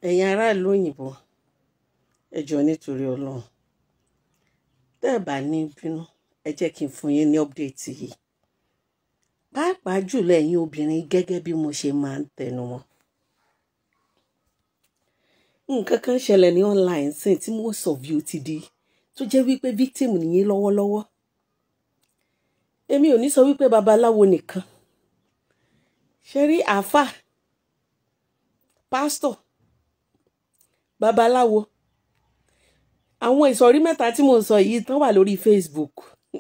ẹ̀yin aráàlú òyìnbó ẹ jọ̀ọ́ nítorí ọlọ́run tẹ́ ẹ bá ní bínú ẹ jẹ́ kí n fún yín ní ọ́pdẹ̀tì yìí pàápàá jùlọ ẹ̀yin obìnrin gẹ́gẹ́ bí mo ṣe máa ń tẹnu mọ́ nǹkan kan ṣẹlẹ̀ ní online sin tí most of you ti di tó jẹ́ wípé victim nìyí lọ́wọ́lọ́wọ́ èmi ò ní sọ wípé babaláwo nìkan ṣe rí àáfàá pásítọ̀ babaláwo àwọn ìsọ̀rí mẹ́ta tí mo ń sọ yìí tán wà lórí Facebook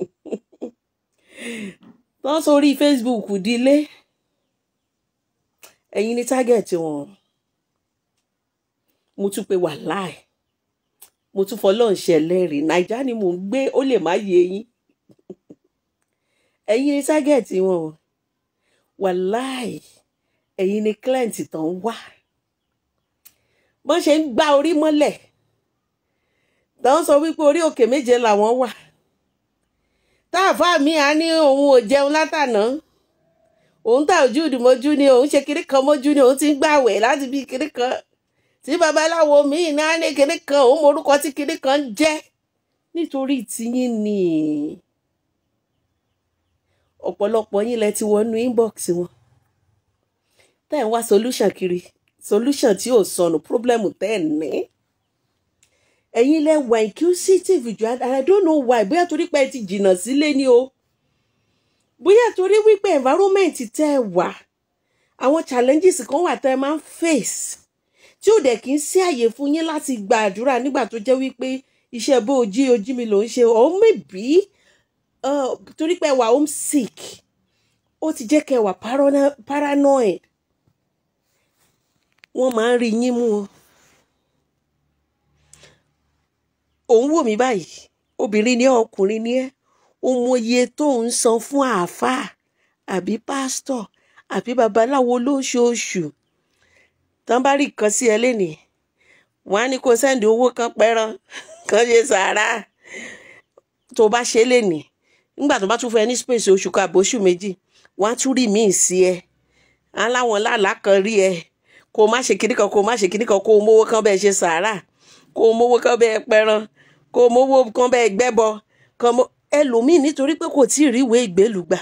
tán sórí Facebook dílé ẹ̀yin ní tágẹ̀tì wọn mo tún pe wàláì mo tún fọlọ́run ṣẹlẹ́rìí nàìjà ni mò ń gbé ó lè má yé yín ẹ̀yin ní tágẹ̀tì wọn o wàláì ẹ̀yin ní client tán wá bọ́n ṣe ń gbá orí mọ́lẹ̀ tán sọ wípé orí òkè méje làwọn wà táàfà mi á ní òun ò jẹun látàná òun tà ojú ìdìmọ́jú ni òun ṣe kiri kan mọ́jú ni òun ti ń gbàwẹ̀ láti bí kiri kan tí babaláwo míì náà ní kiri kan òun morúkọ tí kiri kan ń jẹ́ nítorí tiyín ni ọ̀pọ̀lọpọ̀ yín lẹ ti wọnú inbox wọn tẹ́ ẹ̀ ń wá solution kiri solution tí ò sọnù problem tẹ́ ẹ̀ ní ẹ̀yin lẹ wà inquisitive jù and I don't know why bóyá torí pé ẹ ti jìnnà sílé ni o bóyá torí wípé environment tẹ́ ẹ wà àwọn challenges kan wà tẹ́ ẹ máa ń face tí ò dẹ̀ kí ń sí àyè fún yín láti gba àdúrà nígbà tó jẹ́ wípé iṣẹ́ bó ojí ojí mi ló ń ṣe or maybe uh, torí pé ẹ wà homesick ó ti jẹ́ kẹ́ ẹ wà parano- paranoid wọ́n máa ń rí yín mú o òun wò mí báyìí obìnrin ni ẹ́, ọkùnrin ni ẹ́ o mọ iye tó ń san fún àáfàá àbí pásítọ̀ àbí babaláwo lóṣooṣù tán bá rí nǹkan sí ẹ lénìí wọ́n á ní kó sẹ́ndì owó kan pẹ́ràn kan ṣe sàárà tó bá ṣe é lénìí nígbà tó bá tún fún ẹ ní space oṣù kan àbí oṣù méjì wọ́n á tún rí míì sí ẹ á láwọn lálàá kan rí ẹ kó o má ṣe kinní kan kó o má ṣe kinní kan kó o mówó kan bẹ́ẹ̀ ṣe sàárà kó o mówó kan bẹ́ẹ̀ pẹ́ràn kó o mówó kan bẹ́ẹ̀ gbẹ́bọ kan mọ́ ẹlòmíì nítorí pé kò tí ì rí ìwé ìgbélú gbà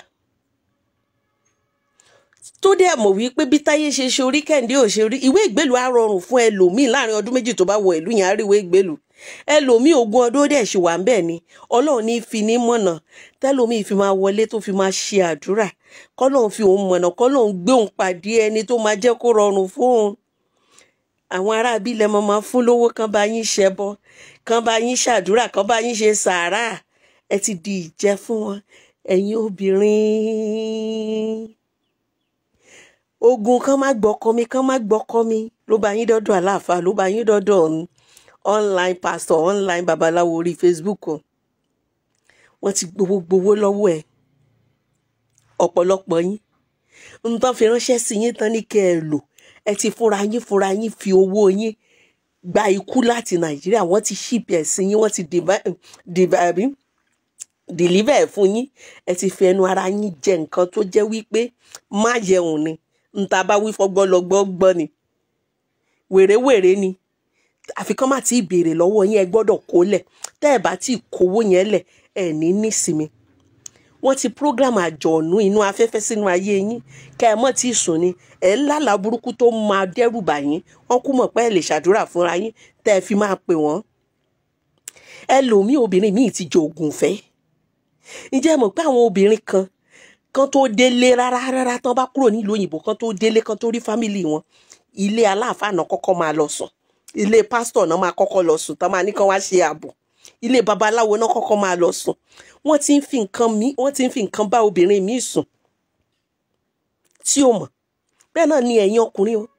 tó dẹ̀ mọ̀ wípé bí táyé ṣe ṣe orí kẹ́hìndé ò ṣe rí ìwé ìgbélú á rọrùn fún ẹlòmíì láàrin ọdún méjì tó bá wọ ìlú yẹn á rí ìwé ìgbélú ẹlòmíì ogún ọdún ó dẹ̀ ṣì wà ń bẹ̀ ni ọlọ́run ní fi ní mọ̀nà tẹ́lòmíì fi máa wọlé tó fi máa ṣe àdúrà kọ́lọ́run fi òun mọ̀nà kọ́lọ́run gbé òun pàdé ẹni tó máa jẹ́ kó rọrùn fún òun àwọn ará abílẹ̀ mọ́ máa fún lówó kan bá yín ṣẹbọ kan bá yín ṣàdúrà kan bá yín ṣe sàárà ẹ ti di ìjẹ fún wọn ẹ̀yin obìnrin ogun kan má gbọ́kọ mi kan má gbọ́kọ mi ló bá yín dọ́dọ̀ aláàfáà ló bá yín dọ́dọ̀ ọ̀hún online pastor online babaláwo orí facebook o wọ́n ti gbowó gbowó lọ́wọ́ ẹ̀ ọ̀pọ̀lọpọ̀ yín ń tán fi ránṣẹ́ sí yín tán ní kẹ́ ẹ lò ẹ ti fúnra yín fúnra yín fi owó yín gba ikú láti nàìjíríà wọ́n ti ṣíìpì ẹ̀ sí yín wọ́n ti dìbà- dìbà àbí dìlíbà ẹ̀ fún yín ẹ ti fi ẹnu ara yín jẹ nǹkan tó jẹ́ wípé má jẹun ni nta bá wí fọgbọ́n lọ́gbọ́ gbọ́ ni wèrèwèrè ni àfi kán má ti béèrè lọ́wọ́ yín ẹ gbọ́dọ̀ kó lẹ̀ tẹ́ ẹ bá ti kówó yẹn lẹ̀ ẹ ní nísinmi wọ́n ti program àjọ̀nú inú afẹ́fẹ́ sínú ayé yín kẹ́ ẹ mọ̀ tí ì sùn ni ẹ̀ ń lálàá burúkú tó máa dẹ́rù bà yín wọ́n kú mọ̀ pé ẹ lè ṣàdúrà fúnra yín tẹ́ ẹ fi máa pè wọ́n ẹlòmíì obìnrin míì ti jẹ ògùn fẹ́ ǹjẹ́ ẹ mọ̀ pé àwọn obìnrin kan kan tó délé rárá rárá tán bá kúrò nílùú òyìnbó kan tó délé kan tó rí fámìlì wọn ilé aláàfáà náà kọ́kọ́ máa lọ sùn ilé pásítọ̀ náà máa kọ́kọ́ lọ sùn tán máa ní kán wá ṣe ààbò ilé babaláwo náà kọ́kọ́ máa lọ sùn wọ́n ti ń fi nǹkan mí wọ́n ti ń fi nǹkan bá obìnrin míì sùn tí ó mọ̀ bẹ́ẹ̀ náà ni ẹ̀yin ọkùnrin o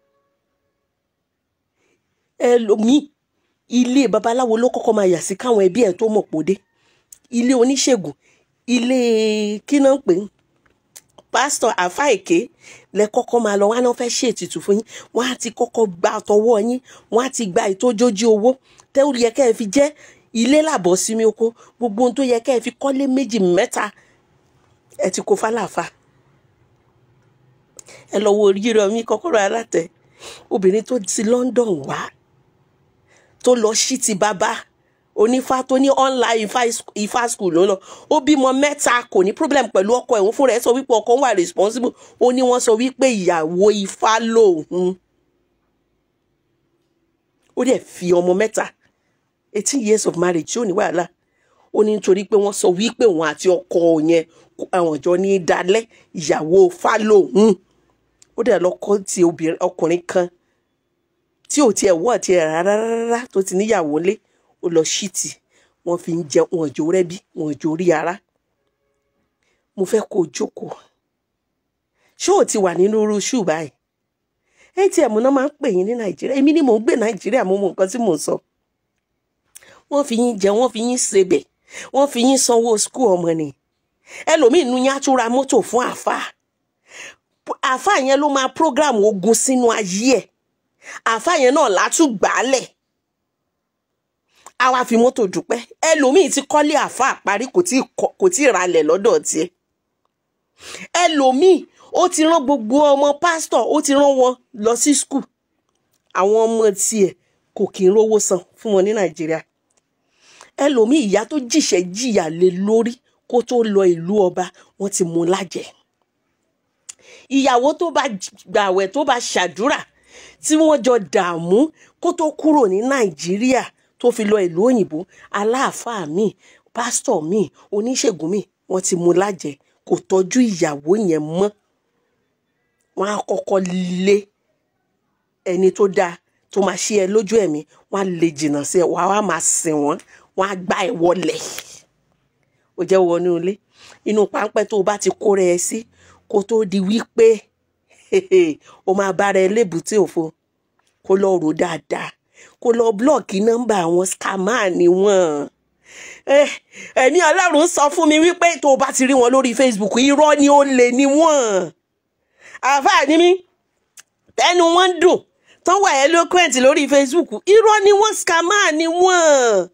ẹlòmíì ilé babaláwo ló kọ́kọ́ máa yà sí káwọn ẹbí ẹ̀ tó mọ̀ pòdé ilé oníṣègùn ilé kí náà ń pè é pásítọ̀ àfáìké lẹ kọ́kọ́ máa lọ wọn á náà fẹ́ ṣe ètùtù fún yín wọn á ti kọ́kọ́ gba tọwọ́ yín wọn á ti gba ìtójójú owó tẹ́wọ́ yẹ kẹ́ ẹ fi jẹ́ ilé làbọ̀ sími oko gbogbo ohun tó yẹ kẹ́ ẹ fi kọ́lé méjì mẹ́ta ẹ ti kó fálàfà ẹ lọ wo orí rẹ mi kọ́kọ́rọ́ alátẹ obìnrin tó ti London wá tó lọ sí ti bàbá onífá tó ní online ifá ifá school ló lọ ó bímọ mẹ́ta kò ní problem pẹ̀lú ọkọ ẹ̀hún fúnra ẹ̀ sọ wípé ọkọ wà responsible ó ní wọ́n sọ wípé ìyàwó ifá lòun ó dẹ̀ fi ọmọ mẹ́ta eighteen years of marriage tí ò ní wàhálà ó ní nítorí pé wọ́n sọ wípé òun àti ọkọ yẹn àwọn jọ ní í dalẹ̀ ìyàwó ifá lòun ó dẹ̀ lọ́kọ́ ti obìnrin ọkùnrin kan tí ò tiẹ̀ wọ́ tiẹ̀ rárá rárá tó ti níyàwó lé ó lọ ṣíìtì wọ́n fi ń jẹ wọn jò rẹ́bí wọn jò rí ara mo fẹ́ kó o jókòó ṣé ò ti wà nínú irú ṣù báyìí atm náà máa ń pè yín ní nàìjíríà èmi ni mò ń gbé nàìjíríà mo mọ nǹkan tí mò ń sọ wọ́n fi yín jẹ wọ́n fi yín sebẹ̀ wọ́n fi yín sanwó skul ọmọ ni ẹlòmíín nu yín á tún ra mọ́tò fún àáfàá àáfàá yẹn ló máa program ogun sínú ayé ẹ̀ àáfàá yẹn náà látún gbàálẹ̀ a wá fi mọ́tò dúpẹ́ ẹlòmíì ti kọ́lé àáfàá parí kò tí kò tí ralẹ̀ lọ́dọ̀ tiẹ̀ ẹlòmíì ó ti rán gbogbo ọmọ pásítọ̀ ó ti rán wọn lọ sí skul àwọn ọmọ tiẹ̀ kò kí ń rówó san fún wọn ní nàìjíríà ẹlòmíì ìyá tó jìṣẹ́ jìyà lé lórí kó tó lọ ìlú ọba wọ́n ti mú lájẹ ìyàwó tó bá gbàwẹ̀ tó bá ṣàdúrà tí wọ́n jọ dààmú kó tó kúrò ní nàìjíríà tó fi lọ ìlú òyìnbó aláàfáà mi pásítọ̀ mi oníṣègùn mi wọ́n ti mú lájẹ kò tọ́jú ìyàwó yẹn mọ́ wọ́n á kọ́kọ́ lé ẹni tó dáa tó máa ṣe ẹ lójú ẹ̀mí wọ́n á lè jìnnà sí ẹ wàá wá máa sìn wọ́n wọ́n á gbá ẹ wọlẹ̀ ó jẹ́ wọnú ilé inú páńpẹ́ tó o bá ti kóra ẹ sí kó tó di wípé o máa bára ẹ lébùté òfo kó lọ rò dáadáa kó lọ blọọkì nọ́mbà àwọn scammer ni wọ́n ẹ̀mí ọlọ́run sọ fún mi wípé tó o bá ti rí wọn lórí facebook irọ́ ni ó lè ní wọ́n àáfàá ni mí tẹnu wọn dùn tán wà eloquent lórí facebook irọ́ ni wọ́n scammer ni wọ́n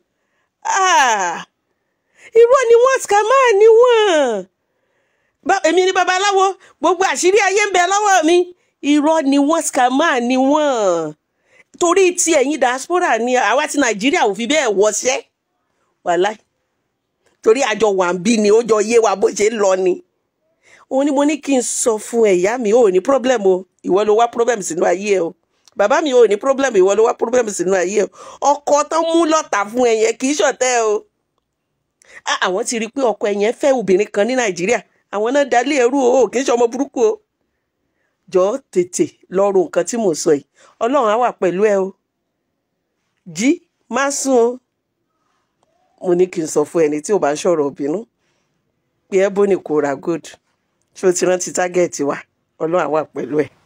irọ́ ni wọ́n scammer ni wọ́n èmi ni babaláwo gbogbo àṣírí ayé ń bẹ lọ́wọ́ mi irọ́ ni wọ́n scammer ni wọ́n torí ti ẹ̀yin diaspora ni àwa ti nàìjíríà ò fi bẹ́ẹ̀ wọṣẹ́ wàláì torí àjọ wà ń bí ni ó jọ yé wa bó ṣe ń lọ ni òun ni mo ní kí n sọ fún ẹ̀yà mi ò ní problem o ìwọ ló wá problem sínú ayé ẹ o bàbá mi ò ní problem ìwọ ló wá problem sínú ayé ẹ o ọkọ tó mú lọ́tà fún ẹ yẹn kì í ṣọ̀tẹ̀ o àwọn ti rí i pé ọkọ ẹ yẹn fẹ́ obìnrin kan ní nàìjíríà àwọn náà dalé ẹrú o kì í ṣe ọmọ burúkú o jọ tètè lọ́rùn nǹkan tí mò ń sọ yìí ọlọ́run á wà pẹ̀lú ẹ o jí má sùn o mo ní kí n sọ fún ẹni tí ò bá ń sọ̀rọ̀ òbínú pé ẹ bó ní kó ra gold ṣé o ti rántí tágẹ́ẹ̀tì wa ọlọ́run á wà pẹ̀lú ẹ.